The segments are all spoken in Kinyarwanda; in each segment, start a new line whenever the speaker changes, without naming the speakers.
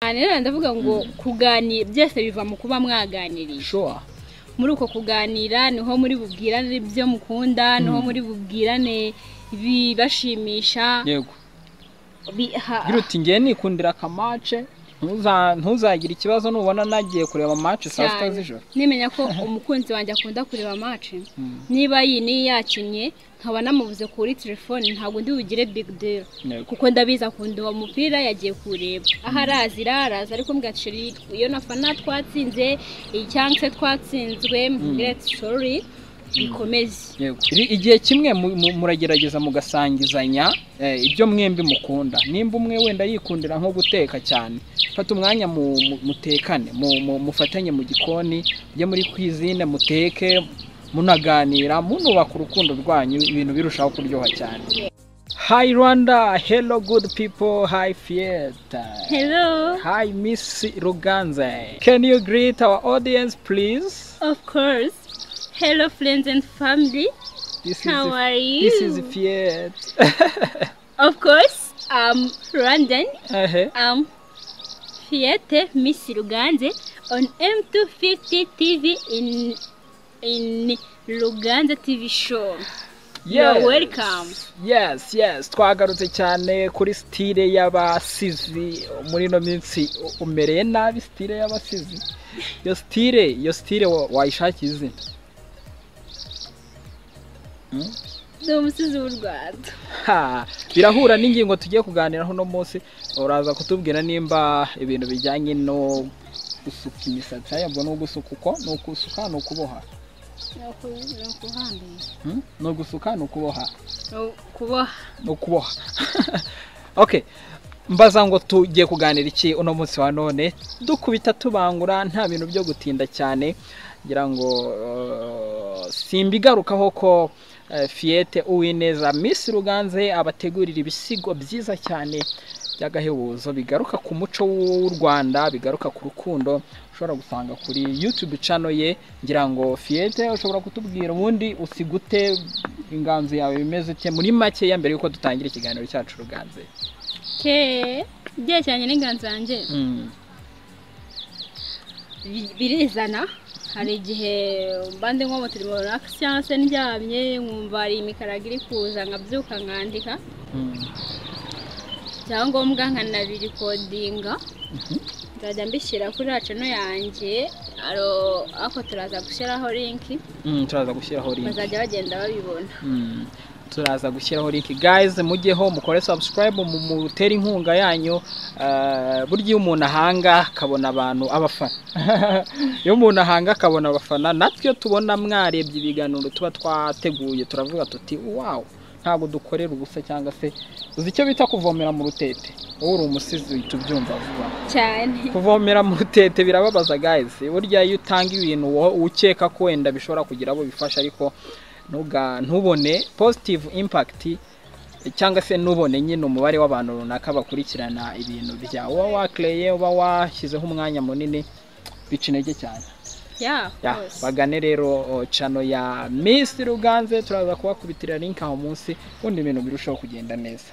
rero ndavuga ngo kuganira byose biva mu kuba mwaganiriye
shuwa
muri uko kuganira niho muri bubwirane ibyo mukunda niho muri bubwirane ibibashimisha
yego
bi- ha-
ugira uti ngiye nikundira akamace ntuza- ntuzagire ikibazo nubona nagiye kureba amace saa sita
cyane.
z'ijoro
nimenya ko umukunzi wanjye akunda kureba amaci
Mm.
niba iyi niyo yakinnye nkaba namubuze kuri telefone ntabwo ndi bugire big deal
Yego.
kuko ndabizi akunda uwo mupira yagiye kuwureba aho arazi araza ariko mbwaciri iyo nafana twatsinze iyi cyangwa se twatsinzwe mbwireti sori bikomeze
Yego. Ri- igihe kimwe mu- mu- muragerageza mugasangizanya eh, ibyo mwembi mukunda nimba umwe wenda yikundira nko guteka cyane fata umwanya mu- mu- mutekane mu- mu- mufatanye mu gikoni mujye muri kwizine muteke munaganira munubaka urukundo rwanyu ibintu birushaho kuryoha cyane hi rwanda hello good people hi fiesta
hello
hi miss ruganze can you greet our audience please
of course hello friends and family
this is
how are you
this is fiesta
of course um london
Uh-huh.
Um, Fiat Miss Ruganze on M250 TV in in Ruganze TV show. You're welcome.
Yes, yes. Twagarutse cyane kuri stile y'abasizi muri ino minsi u- umereye nabi stile y'abasizi. Iyo stile, iyo stile wa- wayishakira izina.
Ni umusizi w'u Rwanda.
Ha, birahura n'ingingo tugiye kuganiraho uno munsi. Uraza kutubwira nimba ibintu bijyanye no gusuka imisatsi yabwo no gusuka uko ni ugusuka ni ukuboha
Ni uku- ni ukuhambira.
Hmm? ni ugusuka ni ukuboha
Ni ukuboha.
ni ukuboha okay mbaza ngo tugiye kuganira iki uno munsi wa none dukubita tubangura nta bintu byo gutinda cyane ngira ngo eh, simbigarukaho ko eh, fiyete uwineza miss ruganze abategurira ibisigo byiza cyane by'agahebuzo bigaruka ku muco w'u rwanda bigaruka ku rukundo ushobora gusanga kuri youtube channel ye ngira ngo fiyete ushobora kutubwira ubundi usigute inganzo yawe bimeze ute muri makeya mbere y'uko dutangira ikiganiro cyacu ruganze
Ke byerekeranye n'inganzo yanjye
Mm.
bi- birizana hari igihe mba ndi nko mu turimo runaka cyangwa se ndyamye nkumva hari imikarago iri kuza nkabyuka nkandika
Mm.
ibyangombwa nkanabirikodinga nzajya mbishyira kuri racano yanjye aro- ariko turaza gushyiraho linki
Mm, turaza gushyiraho link
bazajya bagenda babibona
Mm. turaza gushyiraho link guys mujyeho mukore subscribe mu- mutere inkunga yanyu eh, burya iyo umuntu ahanga akabona abantu abafana iyo umuntu ahanga akabona abafana natwe iyo tubona mwarebye ibiganiro tuba twateguye turavuga tuti wow ntabwo dukorera ubusa cyangwa se uzi icyo bita kuvomera mu rutete wowe uri umusizi uhita ubyumva vuba
cyane
kuvomera mu rutete birababaza guys burya iyo utanga ibintu wo- ukeka ko wenda bishobora kugira abo bifasha ariko ntuga- ntubone positive impact cyangwa se ntubone nyine umubare w'abantu runaka bakurikirana ibintu byawe uba wakereye uba washyizeho umwanya munini bica intege cyane
Yeah, of
Ya,
course.
bagane rero o, channel ya Miss Ruganze turaza kubakubitira link aho munsi ubundi ibintu birushaho kugenda neza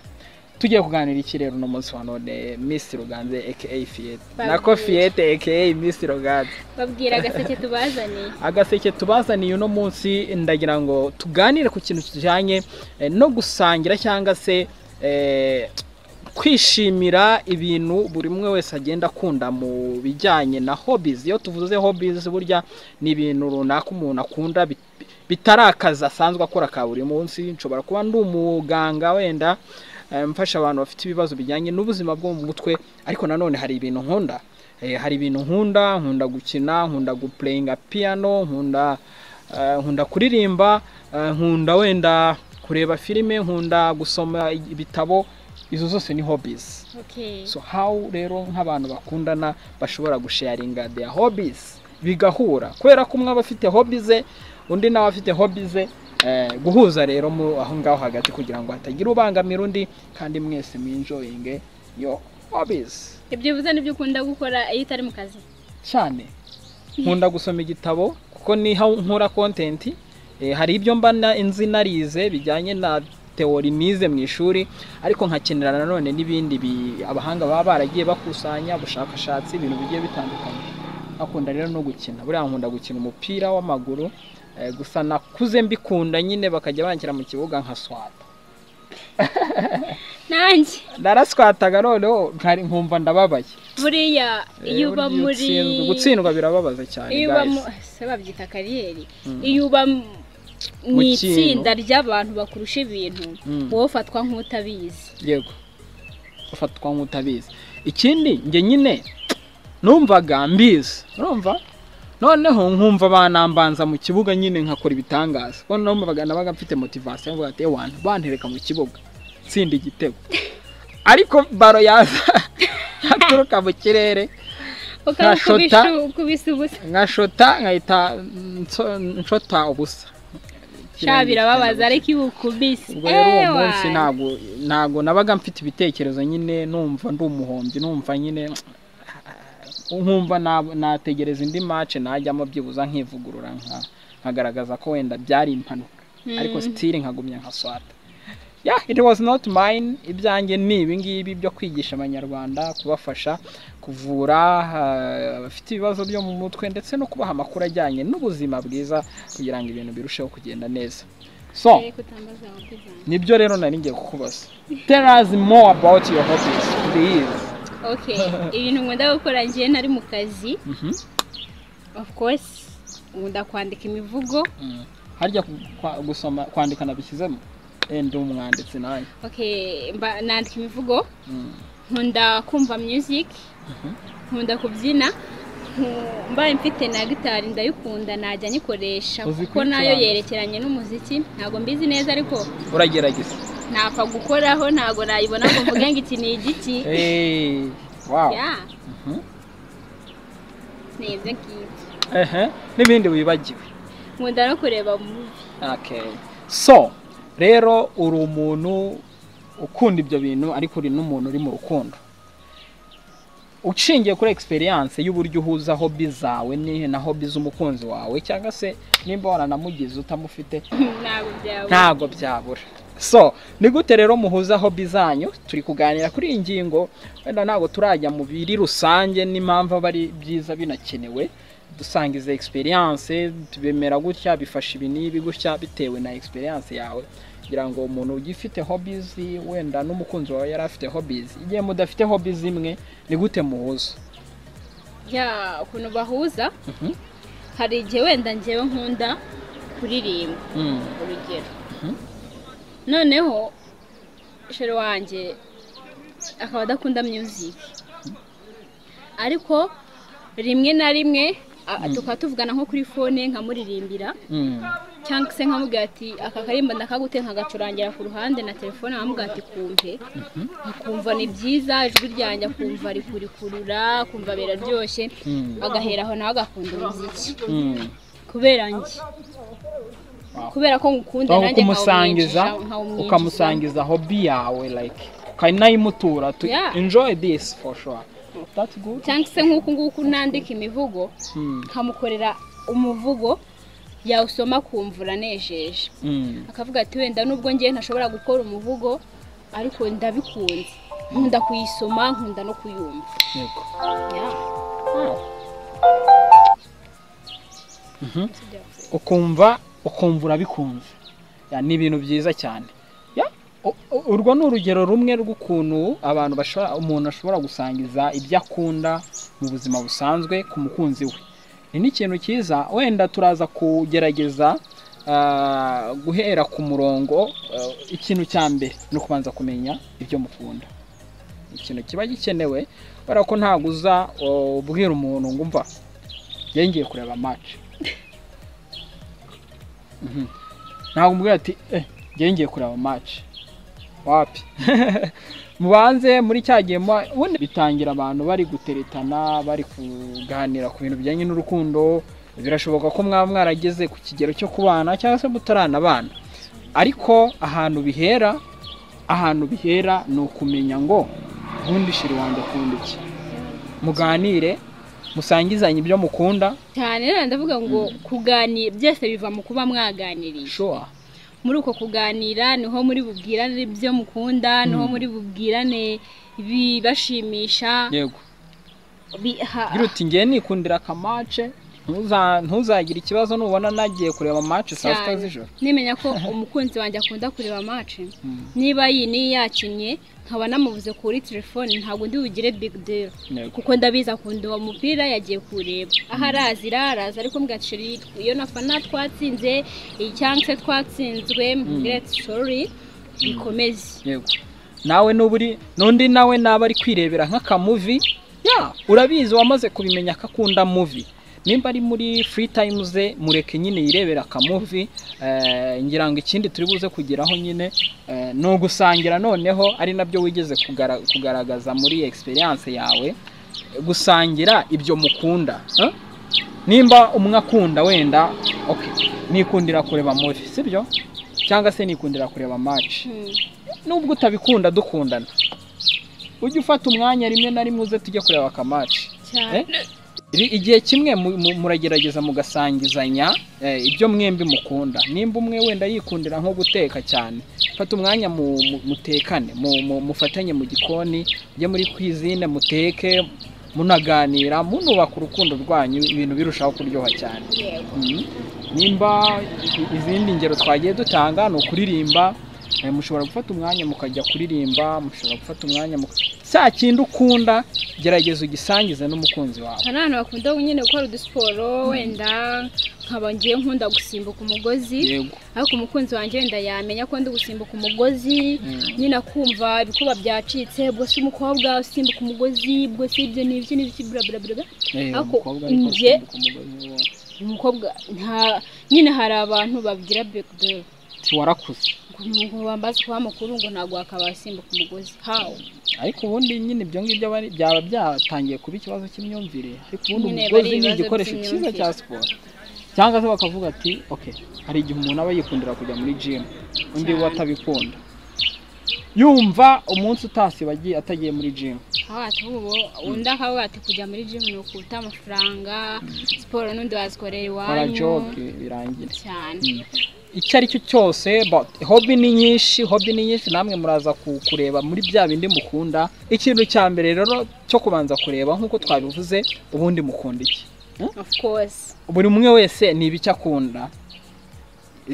tugiye kuganira iki rero uno munsi wa none Miss Ruganze aka Fiete
Babwire.
nako Fiete aka Miss Ruganze
babwira agaseke tubazaniye
agaseke tubazaniye uno munsi ndagira ngo tuganire ku kintu kijyanye eh, no gusangira cyangwa se eh, kwishimira ibintu buri umwe wese agenda akunda mu bijyanye na hobbies iyo tuvuze hobbies burya ni ibintu runaka umuntu akunda bit- bitari akazi asanzwe akora ka buri munsi nshobora kuba ndi umuganga wenda eh, mfasha abantu bafite ibibazo bijyanye n'ubuzima bwo mu mutwe ariko nanone hari ibintu nkunda Eh, hari ibintu nkunda nkunda gukina nkunda gupureyinga piyano nkunda eh, nkunda kuririmba eh, nkunda wenda kureba filime nkunda gusoma ibitabo izo zose ni hobbies
okay
so how rero nk'abantu bakundana bashobora gusharinga their hobbies bigahura kubera ko umwe aba afite hobbies ze undi nawe afite hobbies ze eh, guhuza rero mu aho ngaho hagati kugira ngo hatagira ubangamira undi kandi mwese mwinjoyinge yo hobbies
ibyo uvuze nibyo ukunda gukora iyo utari mu kazi
cyane nkunda gusoma igitabo kuko niho nkora kontenti hari ibyo mba na- nzi narize bijyanye na teori nize mu ishuri ariko nkakenera nanone n'ibindi bi- abahanga baba baragiye bakusanya ubushakashatsi ibintu bigiye bitandukanye akunda rero no gukina buriya nkunda gukina umupira w'amaguru eh, gusa nakuze mbikunda nyine bakajya banshyira mu kibuga nkaswata
nanjye
naraswataga noneho nkari- nkumva ndababaye
buriya iyo uba
Eh,
muri
utsinzwe- gutsindwa birababaza cyane
iyo uba
guys.
mu se babyita kariyeri iyo uba mu- mu
Mu kintu.
itsinda ry'abantu bakurusha ibintu
Mm.
wowe ufatwa nk'utabizi
yego ufatwa nk'utabizi ikindi njye nyine numvaga mbizi urumva noneho nkumva banambanza mu kibuga nyine nkakora ibitangaza kuko numvaga nabaga mfite motivasiyo ngo ati wantu bantereka mu kibuga tsinda igitego ariko baro yaza yaturuka mu kirere
ukabikubisha
Nkashota.
ukubise ubusa
nkashota nkahita nso- nshota ubusa
sha birababaza ariko iyo ukubise
ubwo rero uwo
ewa.
munsi ntabwo ntabwo nabaga mfite ibitekerezo nyine numva ndi umuhombyi numva nyine nkumva na- nategereza indi mace najyamo byibuza nkivugurura nka- nkagaragaza ko wenda byari impanuka ariko sitiri nkagumya nka swata yeah it was not mine ibyanjye ni ibingibi byo kwigisha abanyarwanda kubafasha kuvura ah, abafite ibibazo byo mu mutwe ndetse no kubaha amakuru ajyanye n'ubuzima bwiza kugira ngo ibintu birusheho kugenda neza so
Ariko utambaza amakuru yanjye.
nibyo rero nari ngiye kukubaza tell us more about your hobbies please
okay ibintu nkunda gukora njye nari mu kazi
Mhm.
of course nkunda kwandika imivugo
Mm. harya ku- kwa- gusoma kwandika nabishyizemo eh ndi umwanditsi nawe
okay mba- nandika imivugo
Mm.
nkunda kumva music nkunda kubyina nku- mbaye mfite na gitari ndayikunda najya nyikoresha
Uzi
kuko nayo
kuyicuranga?
yerekeranye n'umuziki ntabwo mbizi neza ariko
uragerageza
ntapfa gukoraho ntabwo nayibona ngo mvuge ngo iki ni igiti
Eh, wow
Yeah.
Mhm.
Ni ibyo ngibyo.
ehe n'ibindi wibagiwe
nkunda no kureba mu
okay so rero uri umuntu ukunda ibyo bintu ariko uri n'umuntu uri mu rukundo ushingiye kuri experience y'uburyo uhuza hobi zawe ni- na hobi z'umukunzi wawe cyangwa se nimba waranamugize utamufite
ntabwo byaba
ntago byabura so ni gute rero muhuza hobi zanyu turi kuganira kuri iyi ngingo wenda ntabwo turajya mu biri rusange n'impamvu aba ari byiza binakenewe dusangiza experience bemera gutya bifasha ibi n'ibi gutya bitewe na experience yawe kugira ngo umuntu ugifite hobbies wenda n'umukunzi wawe yari afite hobbies igihe mudafite hobbies imwe ni gute muhuza
ya ukuntu bahuza
Mhm.
hari igihe wenda njyewe nkunda kuririmba
Mm.
urugero noneho sheri wanjye akaba adakunda music ariko rimwe na rimwe a- tukaba tuvugana nko kuri fone nkamuririmbira
Mm.
cyangwa se nkamubwira ati aka karimba ndakagute nkagacurangira ku ruhande na telefone nkamubwira ati kumve akumva ni byiza ijwi ryanjye akumva rikurikurura akumva biraryoshye
Mm.
agahera aho nawe agakunda umuziki
Mm.
kubera njye kubera ko ngukunda
Aho
nanjye
kumusangiza
nkawumwinjiza- nkawumwinjizamo.
ukamusangiza hobi yawe like ukanayimutura to
Yeah.
enjoy this for sure that's good
cyangwa se nk'uku nguku nandika imivugo
mm.
nkamukorera umuvugo yawusoma akumva uranejeje
Mm.
akavuga ati wenda nubwo ngewe ntashobora gukora umuvugo ariko ndabikunze nkunda kuyisoma nkunda no kuyumva
yego
Yeah.
Mhm. ukumva ukumva urabikunze Ya, ni ibintu byiza cyane Ya, u- u- urwo ni urugero rumwe rw'ukuntu abantu bashobora umuntu ashobora gusangiza ibyo akunda mu buzima busanzwe ku mukunzi we ni n'ikintu cyiza wenda turaza kugerageza ah, guhera ku murongo ah, ikintu cya mbere ni ukubanza kumenya ibyo mukunda ikintu kiba gikenewe kubera ko ntabwo uza oh, ubwira umuntu ngo umva njyewe ngiye kureba match Mhm. ntabwo umubwira ati eh njyewe ngiye kureba match wapi mubanze muri cya gihe muba- ubundi bitangira abantu bari guteretana bari kuganira ku bintu bijyanye n'urukundo birashoboka ko mwaba mwarageze ku kigero cyo kubana cyangwa se mutaranabana ariko ahantu bihera ahantu bihera ni ukumenya ngo ubundi shiri wanjye akunda iki muganire musangizanye ibyo mukunda
cyane rero ndavuga ngo kuganira byose biva mu kuba mwaganiriye
shuwa
muri uko kuganira niho muri bubwirane ibyo mukunda niho muri bubwirane ibibashimisha
yego
bi- ha-
ugira uti ngewe nikundira akamace ntuza- ntuzagire ikibazo nubona nagiye kureba amace saa sita
cyane.
z'ijoro
nimenya ko umukunzi wanjye akunda kureba amace
Mm.
niba iyi niyo yakinnye nkaba namubuze kuri telefone ntabwo ndi bugire big deal
Yego.
kuko ndabizi akunda uwo mupira yagiye kuwureba aho arazi araza ariko mugacira iyitwa iyo na fana twatsinze iyi cyangwa se twatsinzwe gireti sori bikomeze
yego nawe nuba uri n'undi nawe naba ari kwirebera nk'akamuvi ya urabizi wamaze kubimenya ko akunda muvi nimba ari muri free time ze mureke nyine yirebera akamuvi eh, ngira ngo ikindi turi buze kugeraho nyine eh, ni ugusangira noneho ari nabyo wigeze kugara- kugaragaza muri experience yawe gusangira ibyo mukunda eh? nimba umwe akunda wenda okay nikundira kureba muvi sibyo cyangwa se nikundira kureba match
Hmm.
nubwo utabikunda dukundana ujye ufata umwanya rimwe na rimwe uze tujye kureba akamaci
cyane
Eh? Ri- igihe kimwe mu- mu- muragerageza mugasangizanya eh, ibyo mwembi mukunda nimba umwe wenda yikundira nko guteka cyane fata umwanya mu- mu- mutekane mu- mu- mufatanye mu gikoni mujye muri kwizine muteke munaganira munubaka urukundo rwanyu ibintu birushaho kuryoha cyane
yego
Mhm. nimba i- izindi ngero twagiye dutanga ni ukuririmba eh, mushobora gufata umwanya mukajya kuririmba mushobora gufata umwanya muka- cya kindi ukunda gerageza ugisangize n'umukunzi wawe
hari abantu bakunda nyine gukora udusiporo wenda nkaba ngiye nkunda gusimbuka umugozi
yego
ariko umukunzi wanjye wenda yamenya ko ndi gusimbuka umugozi
Mm.
nyine akumva ibikuba byacitse ubwo si umukobwa usimbuka umugozi ubwo si ibyo ni ibyo ni ibyo bla bla bla bla.
Eh,
Ariko
umukobwa ariko
njye-
asimbuka umugozi wawe.
umukobwa nta nyine hari abantu babigira bekidoro
Ati, warakuze
ngo bambaze kuba amakuru ngo ntabwo wakabasimbuka umugozi hawo
ariko ubundi nyine ibyo ngibyo aba ari- byaba byatangiye kuba ikibazo cy'imyumvire ariko ubundi
Nyine bari
umugozi ni
ibibazo
igikoresho cyiza
by'imyumvire.
cya siporo cyangwa se bakavuga ati ok hari igihe umuntu aba yikundira kujya muri jimu undi we
Cyane.
atabikunda yumva umunsi utasibagiye atagiye muri jimu
hawo ati ubu undi akavuga ati kujya muri jimu ni ukuta amafaranga siporo n'undi wazikorera
kora
iwanyu
joke birangira
cyane
icyo ari cyo cyose but hobi ni nyinshi hobi ni nyinshi namwe muraza ku- kureba muri bya bindi mukunda ikintu cya mbere rero cyo kubanza kureba nk'uko twabivuze ubundi mukunda iki
of course
buri umwe wese ni ibiki akunda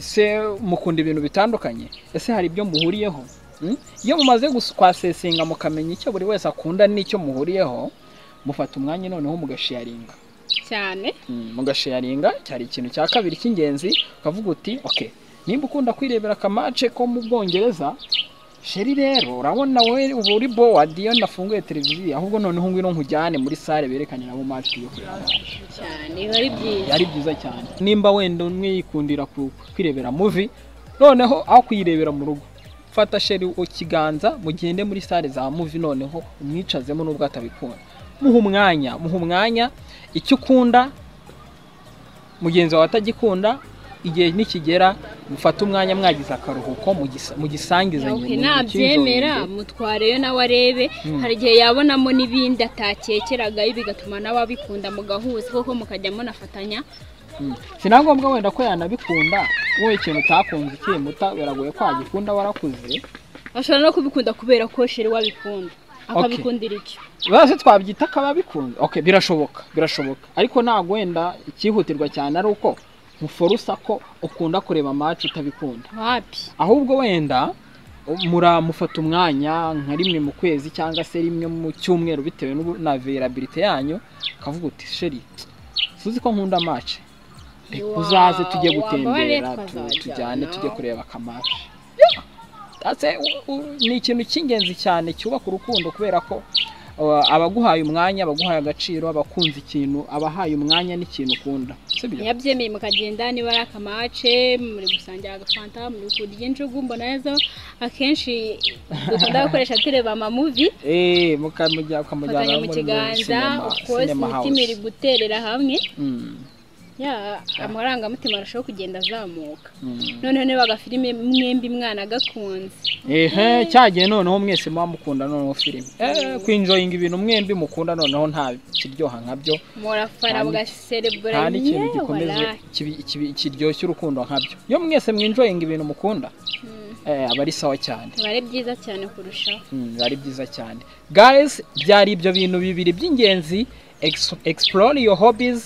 ese mukunda ibintu bitandukanye ese hari ibyo muhuriyeho Mm? iyo mumaze gus- kwasesinga mukamenya icyo buri wese akunda n'icyo muhuriyeho mufata umwanya noneho mugasharinga
cyane
Mm, mugasharinga cyari ikintu cya kabiri cy'ingenzi ukavuga uti ok nimba ukunda kwirebera akamace ko mu bwongereza sheri rero urabona wowe uba uri bowadi iyo nafunguye televiziyo ahubwo noneho ngwino nkujyane muri sale berekanira mu mace yo kureba
cyane biba ari byiza
yari byiza cyane nimba wenda umwe yikundira ku- kwirebera muvi noneho aho kuyirebera mu rugo fata sheri ikiganza mugende muri sale za muvi noneho umwicazemo n'ubwo atabikunda muha umwanya muha umwanya icyo ukunda mugenzi wawe atagikunda igihe nikigera mufate umwanya mwagize akaruhuko mugisa- mugisangizanye
Ok,
mu-
nabyemera
mucyijorere.
mutwareyo nawe arebe hari igihe yabonamo n'ibindi atakekeragayo bigatuma nawe abikunda mugahuza koko mukajya munafatanya
Mm. si na ngombwa wenda ko yanabikunda wowe ikintu utakunze ukimuta biragoye ko wagikunda warakuze
ashobora no kubikunda kubera ko sheri wabikunda akabikundira icyo
bose twabyita akaba bikunze okay birashoboka birashoboka ariko ntabwo wenda icyihutirwa cyane ari uko muforusa ko ukunda kureba match utabikunda
wapi
ahubwo wenda muramufata umwanya nka rimwe mu kwezi cyangwa se rimwe mu cyumweru bitewe n'ubu- na availability yanyu ukavuga uti sheri suzi ko nkunda match reka
Wow,
uzaze tujye
waba
gutembera
wareka
tu-
azajyana.
tujyane tujye kureba akamaci ni ikintu cy'ingenzi cyane cyubaka urukundo kubera ko uh, abaguhaye umwanya abaguhaye agaciro abakunze ikintu abahaye umwanya n'ikintu ukunda sibyo
yabyemeye mukagenda niba ari akamace muri gusangira agafanta muri kurya injugu mbona nazo akenshi dukunda gukoresha tureba amamuvi
Eh, mukamujya- ukamujyana
fatanya mu
muri
kiganza
cinema-
of course
cinema house.
imitima iri guterera hamwe
Mm.
ya amarangamutima arushaho kugenda azamuka noneho niba agafilime mwembi mwana agakunze
ehe cyagiye noneho mwese muba mukunda noneho filime eh kwinjoyinga ibintu mwembi mukunda noneho nta kiryoha nkabyo
murafara
Nta ni- nta
mugaserebura
n'ikintu
yewe
gikomeze
waraye.
kibi- kibi- kiryoshye urukundo nkabyo iyo mwese mwinjoyinga ibintu mukunda
Mm.
eh, aba ari sawa cyane
biba ari byiza cyane kurushaho
Mm, biba ari byiza cyane guys byari ibyo bintu bibiri by'ingenzi Ex- explore your hobbies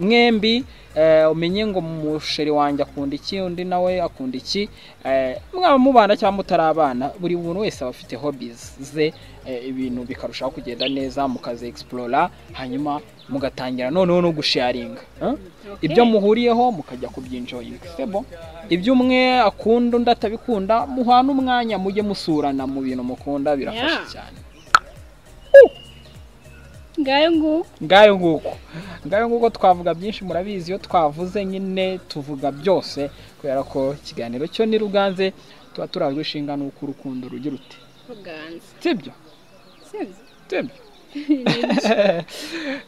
mwembi eh, umenye ngo musheri wanjye akunda iki undi nawe akunda iki eh, mwaba mubana cyangwa mutarabana buri muntu wese aba afite hobbies ze eh, ibintu bikarushaho kugenda neza mukazi explora hanyuma mugatangira noneho no gusharinga eh?
Okay.
ibyo muhuriyeho mukajya kubyinjoyinga sebo ibyo umwe akunda undi atabikunda muhana umwanya mujye musurana mu bintu mukunda birafasha
Yeah.
cyane
ngayo nguko
ngayo nguko ngayo nguko twavuga byinshi murabizi iyo twavuze nyine tuvuga byose kubera ko ikiganiro cyo ni ruganze tuba turajwe ishinga n'uko urukundo rugira ute
ruganza
sibyo
sibyo
sibyo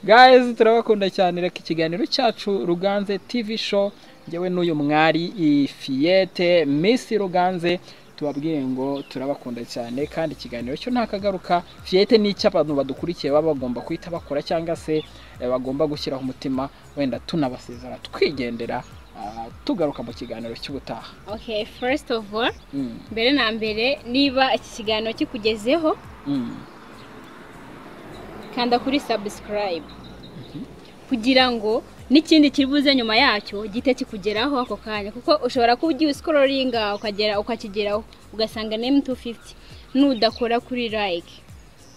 guys turabakunda cyane reka ikiganiro cyacu ruganze tv show ngewe n'uyu mwari ifiyete miss ruganze tubabwiye ngo turabakunda cyane kandi ikiganiro cyo nta kagaruka fiyete ni icyo abantu badukurikiye baba bagomba guhita bakora cyangwa se eh, bagomba gushyiraho umutima wenda tunabasezera twigendera ah, tugaruka mu kiganiro cy'ubutaha
okay first of all
Mm,
mbere na mbere niba iki kiganiro kikugezeho
mm.
kanda kuri subscribe kugira ngo n'ikindi kiri buze nyuma yacyo gihite kikugeraho ako kanya kuko ushobora kuba ugiye usikororinga ukagera ukakigeraho ugasanga ni m250 nudakora kuri like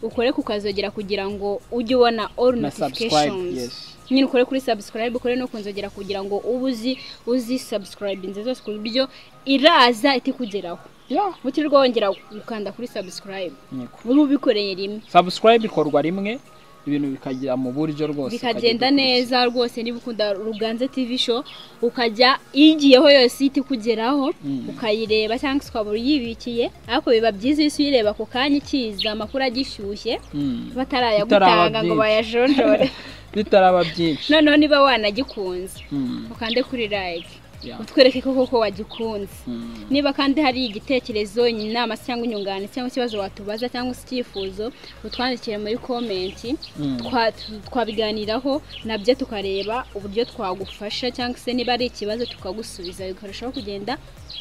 ukore kukazogera kugira ngo ujye ubona all
na subscribe yes
notifications nyine ukore kuri subscribe ukore no kunzogera kugira ngo ube uzi uzi subscribe nziza zose ku buryo iraza itikugeraho
yeah.
utirirwa wongera gukanda kuri subscribe
niko
ube ubikoreye rimwe
subscribe ikorwa rimwe ibintu bikagera mu buryo rwose
bikagenda
ukajya ubikurikira.
neza rwose niba ukunda ruganze tv show ukajya iyigiyeho yose ihita ikugeraho
Mm.
ukayireba cyangwa se ukaba uyibikiye ariko biba byiza iyo uyireba ako kanya ikiza amakuru agishyushye
Mm. Bitaraba
batarayagutanga ngo
byinshi.
bayajonjore
bitaraba byinshi
noneho niba wanagikunze
Mm.
ukande kuri like
Yeah.
utwereke ko koko wagikunze
Mm.
niba kandi hari igitekerezo inama se cyangwa inyunganizi cyangwa ikibazo watubaza cyangwa se icyifuzo utwandikire muri komenti
Mm.
twa- tu- twabiganiraho nabyo tukareba uburyo twagufasha cyangwa se niba ari ikibazo tukagusubiza bikarushaho kugenda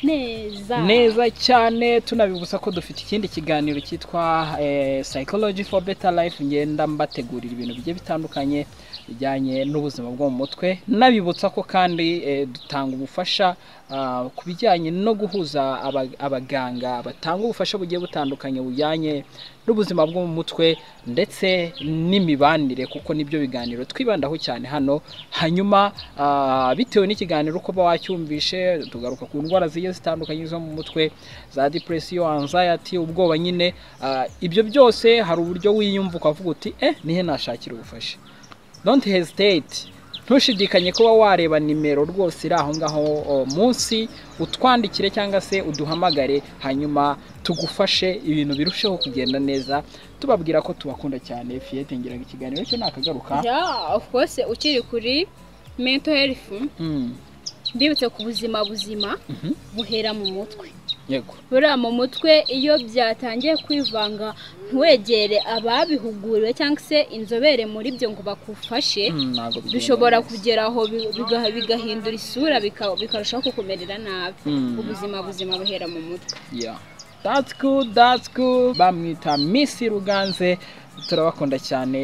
neza
neza cyane tunabibutsa ko dufite ikindi kiganiro cyitwa eh, psychology for better life ngenda mbategurira ibintu bigiye bitandukanye bijyanye n'ubuzima bwo mu mutwe nabibutsa ko kandi eh, dutanga ubufasha ah, ku bijyanye no guhuza aba- abaganga batanga ubufasha bugiye butandukanye bujyanye n'ubuzima bwo mu mutwe ndetse n'imibanire kuko nibyo biganiro twibandaho cyane hano hanyuma ah, bitewe n'ikiganiro uko uba wacyumvishe tugaruka ku ndwara zigiye zitandukanye zo mu mutwe za depresiyo anxiety ubwoba nyine ah, ibyo byose hari uburyo wiyumva ukavuga uti eh nihe nashakira ubufasha don't hesitate ntushidikanye kuba wareba nimero rwose iri aho ngaho o, munsi utwandikire cyangwa se uduhamagare hanyuma tugufashe ibintu birusheho kugenda neza tubabwira ko tubakunda cyane fiyete ngira ngo ikiganiro cyo nakagaruka
yeah, of course ukiri kuri mental health
Mm,
mbibutse ku buzima buzima
mhm,
buhera mu mutwe
yego
buriya mu mutwe iyo byatangiye kwivanga ntiwegere ababihuguriwe cyangwa se inzobere muri byo ngo bakufashe
Mm, ntabwo bigenda
bishobora
neza.
kugera aho bi- biga- bigahindura isura bika- bikarushaho kukumerera nabi
Mm.
ubuzima buzima buhera mu mutwe
Yeah. That's good, that's good. Bamwita Miss Ruganze. Turabakunda cyane.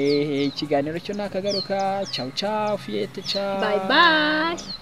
Ikiganiro cyo nakagaruka. Ciao ciao, fiyete ciao.
bye bye